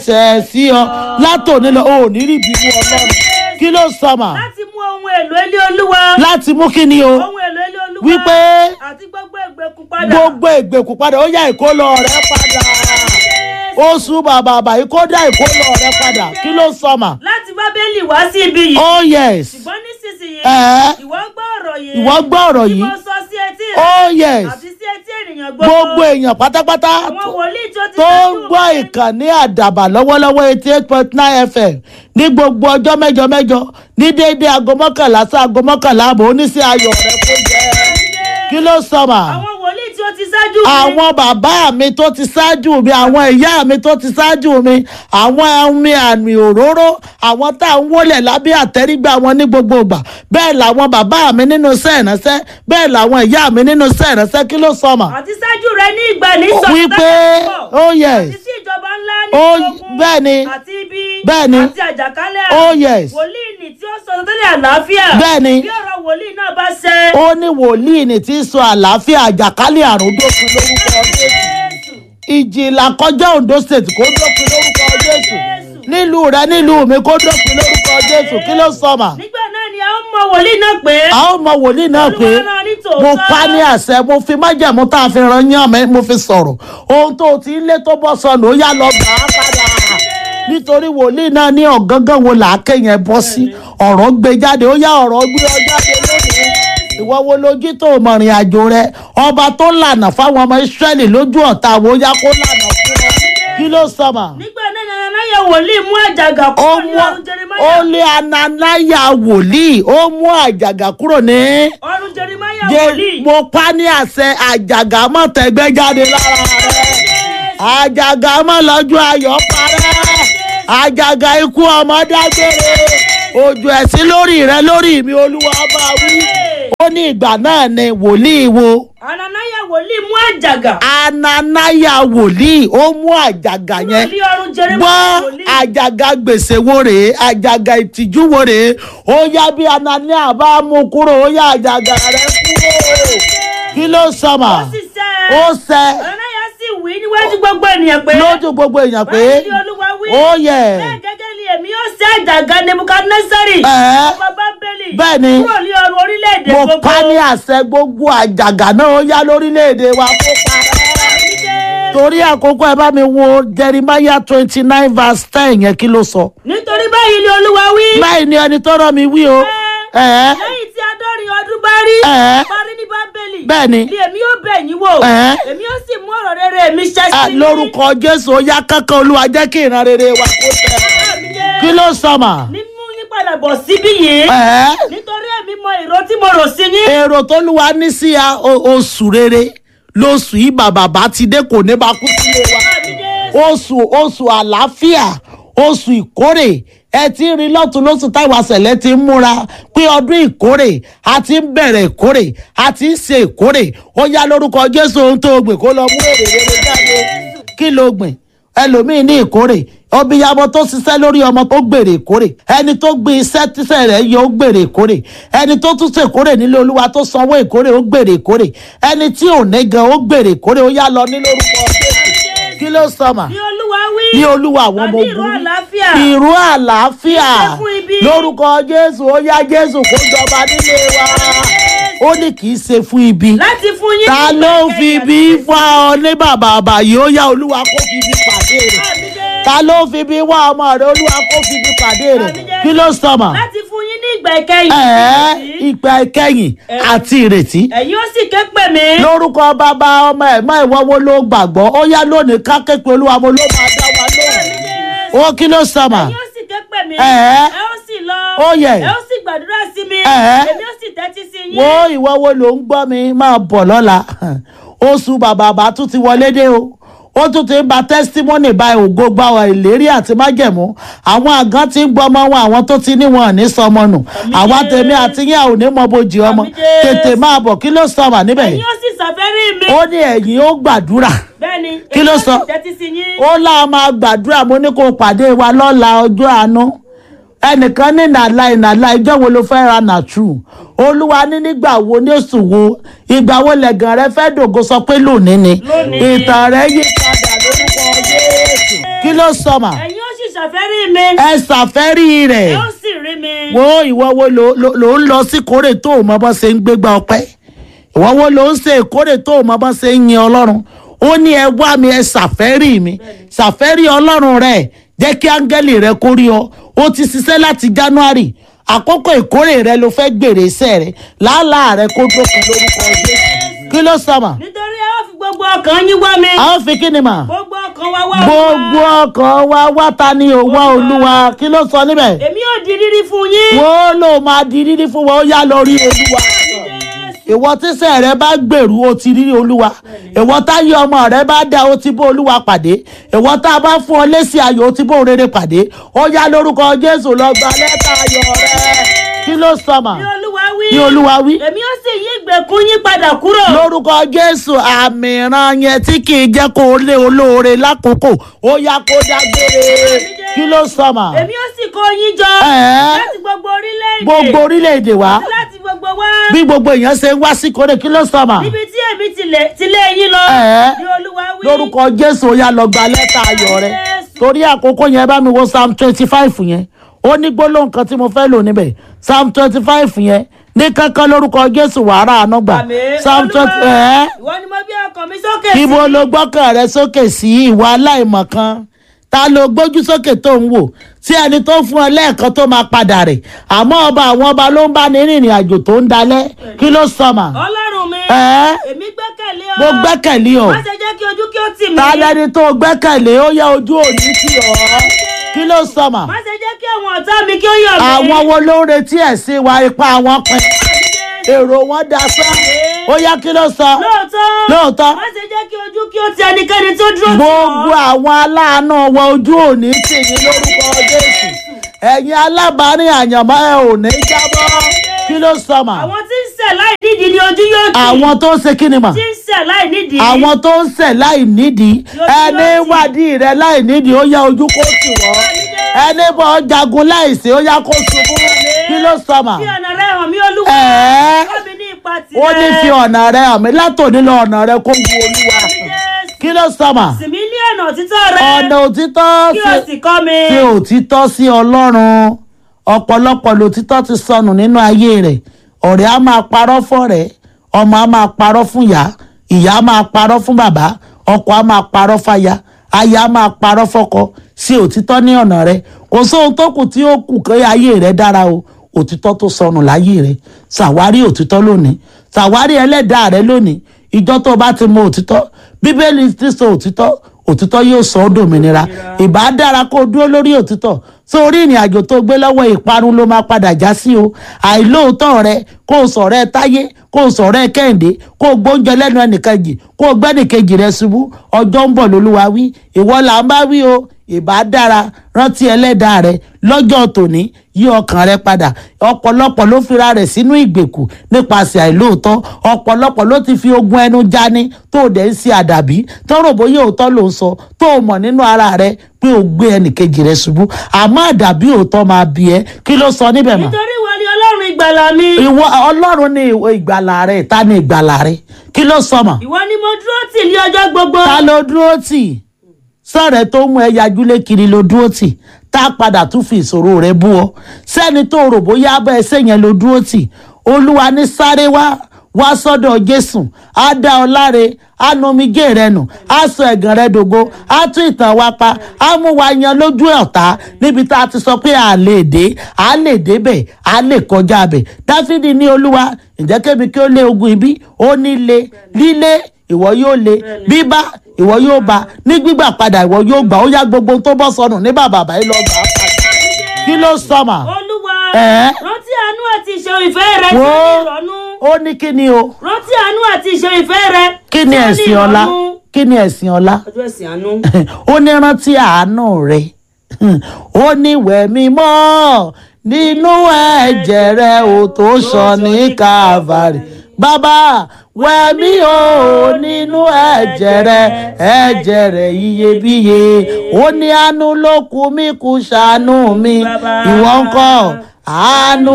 ṣẹ̀ sí ọ látòní lọ ò ní rí ìbínú ọlọ́run kí ló sọmà láti mú ohun èlò ilé olúwa láti mú kí ni o ohun èlò ilé olúwa wípé àti gbogbo ìgbèkùn padà gbogbo ìgbèkùn padà ó yá ìkólọ rẹ padà oṣù bàbà àbàyí kó dá ìkólọ rẹ padà kí ló sọmà láti bábélì wá sí ibi yìí oh yes ṣùgbọ́n nísinsìnyí Ẹ̀. ìwọ gbọ́ ọ̀rọ̀ yìí ìwọ gbọ́ ọ̀rọ̀ tí yìí mo sọ sí etí rẹ oh yes àti sí etí ènìyàn gbogbo èèyàn pátápátá àwọn wòlíì tó ti tó ń ṣáájú gbọ́ mi. ìkànnì àdàbà lọ́wọ́lọ́wọ́ eighty eight point nine fm ní gbogbo ọjọ́ mẹ́jọ mẹ́jọ ní déédéé aago mọ́kànlá sí aago mọ́kànlá àbọ̀ oníṣẹ́ ayọ̀ rẹ kó jẹ́ kí ló sọmà àwọn wòlíì tí ó ti ṣáájú mi. àwọn bàbá mi tó ti ṣáájú mi àwọn ìyá mi tó ti ṣáájú mi àwọn ẹ̀mí àmì òróró àwọn tá à ń wọlé lábẹ́ àtẹ́rígbà wọn ní gbogbo ìgbà bẹ́ẹ̀ làwọn bàbá mi nínú iṣẹ́ ìránṣẹ́ bẹ́ẹ̀ làwọn ìyá mi nínú iṣẹ́ ìránṣẹ́ kí ló sọmà àti ṣáájú rẹ ní ìgbà ní wípé oh yes àti sí ìjọba ńlá ní Oh, ogun bẹ́ẹ̀ ni. àti ibi Bẹ́ẹ̀ ni. àti àjàkálẹ̀ Oh, yes. wòlíì nì tí ó sọ tẹ́lẹ̀ àlàáfíà Bẹ́ẹ̀ ni. bí ọ̀rọ̀ wòlíì náà bá ṣẹ. ó ní wòlíì ní tí ń sọ àlàáfíà àjàkálẹ̀ àrùn dópin lórúkọ jésù ìjì ìlàkọjá ondo state kó dópin lórúkọ jésù nílùú rẹ nílùú mi kó dópin lórúkọ jésù kí ló sọmà nígbà náà ni a ó mọ wòlíì náà pé a ó mọ wòlíì náà pé Olúwa rán ní tòótọ́. mo pa ní àṣẹ mo fi májẹ̀mú tá a fi ran yán mi mo fi sọ̀rọ̀ ohun tó o ti ń lé tó bọ́ sọnù ó yá lọ gbà á padà nítorí wòlíì náà ní ọ̀gángán wo làákè yẹn bọ́ sí ọ̀rọ̀ gbé jáde ó yá ọ̀rọ̀ gbé ọ jáde lónìí ìwọ wo lójú tó mọ̀rìn àjò rẹ ọba tó lànà fáwọn ọmọ ìsírẹ́lì lójú ọ̀tá wo yá kó lànà fún ọ kí ló sọmà nígbà náà ni anáyẹ wòlíì mú àjàgà ó kúrò ní mú ọrùn ó jeremáyà lé ananaya wòlíì ó mú àjàgà kúrò ní ọrùn jeremáyà jẹ wòlíì mo pa ní àṣẹ àjàgà mọ́ tẹ̀gbẹ́ jáde lára rẹ̀ àjàgà mọ́ lọ́jọ́ ayọ̀ parẹ́ àjàgà ikú ọmọ dágbére ojú ẹ̀sìn lórí rẹ lórí mi olúwa bá wí ó ní ìgbà náà ni wòlíì wo anáyẹ wòlíì mú àjàgà ananaya wòlíì ó mú àjàgà kúrò yẹn ní ọrùn jeremáyà gbọ́ wòlíì àjàgà gbèsè wo rèé àjàgà ìtìjú wo rèé ó yá bí anania bá mú kúrò ó yá àjàgà rẹ kúrò kí ló sọmà ó sì sẹ́ ó sẹ anáyẹ sì wí níwájú gbogbo ènìyàn pé lójú gbogbo èèyàn pé báyìí ni olúwa wí ó yẹ bẹ́ẹ̀ gẹ́gẹ́ ni èmi yóò ṣe àjàgà nebukadnesari Ẹ̀. ọba bábélì Bẹ́ẹ̀ ni. kúrò ní ọrùn orílẹ̀-èdè mo gbogbo pa ní àṣẹ gbogbo àjàgà náà ó yá lórílẹ̀‐èdè wa kó parẹ́ torí àkókò ẹ bá mi wo jeremiah twenty nine verse ten yẹn kí ló sọ nítorí báyìí ni olúwa wí báyìí ni ẹni tó rán mi wí o ẹ̀ lẹ́yìn tí adọ́rin ọdún bá rí Ẹ̀. parí ní bábélì Bẹ́ẹ̀ ni. ni èmi yóò bẹ̀ yín wò Ẹ̀. èmi yóò sì mú ọ̀rọ̀ rere mi ṣẹ Ah, sí lórúkọ jésù ó yá kankan olúwa jẹ́ kí ìran rere wa kó tẹ̀ kí ló sọ mà mímú yín padà bọ̀ síbí yìí ẹ̀ nítorí èmi mọ ìró tí mo rò sí yín èrò tó lùwà ní sí a o- oṣù rere lóṣù yìí bàbá bá ti dé kò ní bá kú sílé wa oṣù oṣù àlàáfíà oṣù ìkórè ẹ ti ń rí lọ́tún lóṣù táwọn àṣẹlẹ̀ ti ń múra pé ọdún ìkórè a ti ń bẹ̀rẹ̀ ìkórè a ti ń ṣe ìkórè ó yá lórúkọ jésù ohun tó gbìn kó lọ mú èrè rere jáde kí ló gbìn ẹlòmíín ní ìkórè obìyamọ tó ṣiṣẹ́ lórí ọmọ tó gbèrè ìkórè ẹni tó gbin iṣẹ́ tíṣẹ́ rẹ̀ yọ ó gbèrè ìkórè ẹni tó tún ṣe ìkórè nílé olúwa tó sanwó ìkórè ó gbèrè ìkórè ẹni tí ò ní gan ó gbèrè ìkórè ó yá lọ ní lórúkọ jésù kí ló sọmà ní olúwa wí ní olúwa àwọn ọmọ àní ìró ogun àlàáfíà ìró àlàáfíà Kì í ṣe fún ibi. lórúkọ jésù ó yá jésù kó jọba nílé wa ó ní kì í ṣe fún ibi láti fún yín ta ní ló ìgbẹ́kẹ̀lé fi àti bí ìsinmi. fún ọ ní bàbá àbàyè ó yá olúwa kó fi bí pàdé rẹ̀ ta ló fi bí wá ọmọ rẹ̀ olúwa kó fi bí pàdé rẹ̀ kí ló sọmọ láti fún yín ní ìgbà ìkẹyìn ẹ̀ẹ́ ìrètí. ìgbà ìkẹyìn àti ìrètí ẹ̀yin ó sì ké pè mí lórúkọ bàbá ọmọ ẹ̀mọ́ ìwọ́wọ́ ló gbàgbọ́ ó yá lónìí ká képe olúwa mo ló máa dá wa lóhùn ó kí ló sọmọ ẹ̀yin ó sì ké pè mí Ẹ̀ẹ́. ẹ ó sì lọ Ó yẹ. ẹ ó sì gbàdúrà sí mi Ẹ̀ẹ́. èmi ó sì tẹ́tí sí yín wo ìwọ wo ló ń gbọ́ mi máa bọ̀ lọ́la oṣù bàbàbà tún ti wọlé dé o ó tún ti ń ba testimony báyìí ògo gba ọ ìlérí àti májẹ̀mú àwọn àgán ti ń gbọ́ ọmọ wọn àwọn tó ti níwọ̀n ní sọmọ nù àwa tèmi àti yín àwọn ò ní mọ bójì ọmọ Àmín Jésù. tètè máa bọ̀ kí ló sọ wà níbẹ̀ ẹ̀yin yìí ó sì ṣàfẹ́rí mi ó ní ẹ̀yìn ó gbàdúrà bẹ́ẹ̀ni Kí èmi ló ó sọ? sì tẹ́tí sí yín ó láwọn máa gbàdúrà mo ní kó pàdé wa lọ́la ọjọ́ àánú ẹnìkan ní nàlá ìnàlá ìjọ wo ló fẹ́ ra nàtú olúwa ní nígbà wo ní oṣù wo ìgbà wo lẹ̀gàn rẹ fẹ́ dògo sọ pé lónìí ni Lónìí. ìtàn rẹ yí padà lórúkọ jésù kí ló sọ mà ẹ̀yin ó sì ṣàfẹ́rí mi ẹ ṣàfẹ́rí ẹ rẹ̀ ó sì rí mi. wo ìwọ wo ló ló- ló ń lọ sí kórè tó o mọ bọ́ ṣe ń gbégbá ọpẹ́ ìwọ wo ló ń ṣe ìkórè tó o mọ bọ́ ṣe ń yin ọlọ́run ó ní ẹ wá mi ẹ ṣàfẹ́rí mi ṣàfẹ́rí ọlọ́run rẹ jẹ́ kí áńgẹ́lì rẹ kó rí ọ ó ti ṣiṣẹ́ láti january àkókò ìkórè rẹ ló fẹ́ gbèrè iṣẹ́ rẹ làálàá rẹ kó dópin lórúkọ jésù kí ló sọ mà nítorí ẹ ó fi gbogbo ọkàn yín wá mi. a ó fi kí ni mà gbogbo ọkàn wa wá gbogbo Olúwa. ọkàn wa wá ta ni ò wá olúwa kí ló sọ níbẹ̀ èmi ò di rírí fún yín. wọ́n ló máa di rírí fún wọn ó yá lọ rí olúwa ìwọ tíṣẹ́ rẹ bá gbèrú o ti rí olúwa ìwọ táyé ọmọ rẹ bá dá o ti bó olúwa pàdé ìwọ tá a bá fún ọ lésì ayọ̀ o ti bó rere pàdé ó yá lórúkọ jésù lọ gba lẹ́tà ayọ̀ rẹ kí ló sọ mà ní olúwa wí. ní olúwa wí èmi ó sì yí ìgbèkùn yín padà kúrò. lórúkọ jésù àmì ìran yẹn tí kì í jẹ́ kó o lé olóore lákòókò ó yá kó dágbére kí ló sọ mà èmi ó sì kó yín jọ. Ẹ̀ẹ́. láti gbogbo orílẹ̀-èdè. gbogbo orílẹ̀-èdè wa láti gbogbo wá. bí gbogbo èèyàn ṣe ń wá sí kórè kí ló sọ mà níbi tí èmi ti lé- ti lé yín lọ. Ẹ̀ẹ́. ní olúwa wí. lórúkọ jésù ó yá lọ gba lẹ́tà ayọ̀ rẹ Jésù. torí àkókò yẹn bá mi wo psalm twenty five yẹn ó ní gbólóhùn kan tí mo fẹ́ lò níbẹ̀ psalm twenty five yẹn ní kankan lórúkọ jésù wàrà àánú gbà Àmín. psalm twenty Olúwa, ẹ̀ ìwọ ni mo gbé ọkàn mi sókè sí. ibo ló gbọ́kàn rẹ sókè sí ìwà aláìmọ̀kan ta ló gbójú sókè tó ń wò tí ẹni tó fún ọ lẹ́ẹ̀kan tó máa padà rẹ̀ àmọ́ ọba àwọn ọba ló ń bá ní rìnrìn àjò tó ń dalẹ̀ kí ló sọ mà ọlọ́run mi. Ẹ̀ẹ́. èmi gbẹ́kẹ̀lé ọ. mo gbẹ́kẹ̀lé ọ má ṣe jẹ́ kí ojú kí ó tì mí. ta lẹni tó gbẹ́kẹ̀lé ó yá ojú òní tì ọ́ kí ló sọ mà má ṣe jẹ́ kí àwọn ọ̀tá mi kí ó yọ̀ mí. àwọn wo ló ń retí ẹ̀sìn wa ipá àwọn pin èrò wọn dasán ó yá kí ló sọ lóòótọ́. lóòótọ́ má ṣe jẹ́ kí ojú kí ó ti ẹnikẹ́ni tó dúró tì ọ́. gbogbo àwọn aláàánú wa ojú òní tì yín lórúkọ jésù ẹ̀yin alábàárìn àyànmọ́ ẹ ò ní jábọ́ kí ló sọ mà àwọn tí ń ṣẹ̀ láì nídìí ni ojú yóò tì. àwọn tó ń ṣe kí ni mà tí ń ṣẹ̀ láì nídìí. àwọn tó ń ṣẹ̀ láì nídìí Lójú ẹni ló tì. wádìí rẹ láì nídìí ó yá ojú kó tì wọ́n ẹni bọ́ jagun láìsí ó yá kó ṣubú kí ló sọ mà fi ọ̀nà rẹ hàn mí olúwa. ẹ̀ẹ́ kọ́ mi ní ipa tirẹ̀. ó ní fi ọ̀nà rẹ hàn mí látòní lọ ọ̀nà rẹ kó wu olúwa Jésù. kí ló sọ mà sì mí ní ọ̀nà òtítọ́ rẹ. ọ̀nà òtítọ́ kí o sí sì kọ́ mi. fi òtítọ́ sí ọlọ́run ọ̀pọ̀lọpọ̀ lòtítọ́ ti sọnù nínú ayé rẹ̀ ọ̀rẹ́ á máa parọ́ fọ́rẹ́ ọmọ á máa parọ́ fún ìyá ìyá á máa parọ́ fún bàbá ọkọ á máa parọ́ fáya aya á máa parọ́ fọ́kọ sí òtítọ́ ní ọ̀nà rẹ̀ kò sóhun tó kù tí ó kù kí ayé rẹ̀ dára o òtítọ́ tó sọnù láyé rẹ̀ ṣàwárí òtítọ́ lónìí ṣàwárí ẹlẹ́dàá rẹ̀ lónìí ìjọ tó bá ti mọ òtítọ́ bíbélì ti sọ òtítọ́ òtítọ́ yóò sọ ọ́ dòmìnira ìbá dára kó o dúró lórí òtítọ́ sórí ìrìn àjò tó gbé lọ́wọ́ ìparun ló máa padà já sí o àìlóòótọ́ rẹ kó o sọ̀rọ̀ ẹ táyé kó o sọ̀rọ̀ ẹ kẹ́hìndé kó o gbóúnjẹ lẹ́nu ẹnìkejì kó o gbẹ́nìkejì rẹ ṣubú ọjọ́ ń bọ̀ lólúwa wí ìwọ là ń bá wí o ìbá dára rántí ẹlẹ́dàá rẹ lọ́jọ́ tòní yí ọkàn rẹ padà ọ̀pọ̀lọpọ̀ ló fira rẹ̀ sínú ìgbèkù nípasẹ̀ àìlóòótọ́ ọ̀pọ̀lọpọ̀ ló ti fi ogun ẹnu jani tó o dẹ̀ ń ṣe àdàbí tọ́rọ̀ bóyá òótọ́ ló ń sọ tó o mọ̀ nínú ara rẹ pé o gbé ẹnìkejì rẹ ṣubú àmọ́ àdàbí òótọ́ máa bí ẹ kí ló sọ níbẹ̀ mọ́ nítorí ìwọ ni ọlọ́run ìgbàlà mi. ìwọ ọlọ́run ní ìwọ ìgbàlà rẹ ta ni ìgbàlà rẹ kí ló sọ mọ́ ìwọ ni mo dúró tì ní ọjọ́ gbogbo. ta ló dúró tì sọ̀rẹ́ tó mú ẹ yajúlé kiri ló dúró tì tá a padà tún fi ìṣòro rẹ bú ọ sẹ́ni tó rò bóyá abẹ́ ẹsẹ̀ yẹn ló dúró tì olúwa ní sáré wá wá sọ́dọ̀ jésù á dá ọ láre á nu omijé rẹ nù á sọ ẹ̀gàn rẹ dògo á tún ìtàn wa pa á mú wa yan lójú ọ̀tá níbi tá a ti sọ pé a lè dé a lè débẹ̀ a lè kọjá bẹ̀ dáfídì ní olúwa ǹjẹ́ kébi kí ó lé ogun ibi ó ní le lílé ìwọ yóò le bíbá ìwọ yóò bá ní gbígbà padà ìwọ yóò gbà ó yá gbogbo tó bọ́ sọnù ní bàbá báyìí lọ gbà á padà kí ló sọ mà olúwa Ẹ̀ẹ́. rántí àánú àti ìṣe ìfẹ́ rẹ tí Wo. ó ní ìrọ̀nù. ó ní kí ni o rántí àánú àti ìṣe ìfẹ́ rẹ kí ni tí ó ní ẹ̀sìn ọlá ìrọ̀nù. kí ni ẹ̀sìn ọlá ọjọ́ ẹ̀sìn àánú. ó ní rántí àánú rẹ ó ní wẹ̀ mí mọ́ nínú ẹ̀jẹ̀ rẹ ò tó sọ ní Calvary bàbá wẹ̀ mí o nínú ẹ̀jẹ̀ rẹ ẹ̀jẹ̀ rẹ iyebíye ó ní àánú ló kù mí kù ṣàánú mi ìwọ ńkọ́ àánú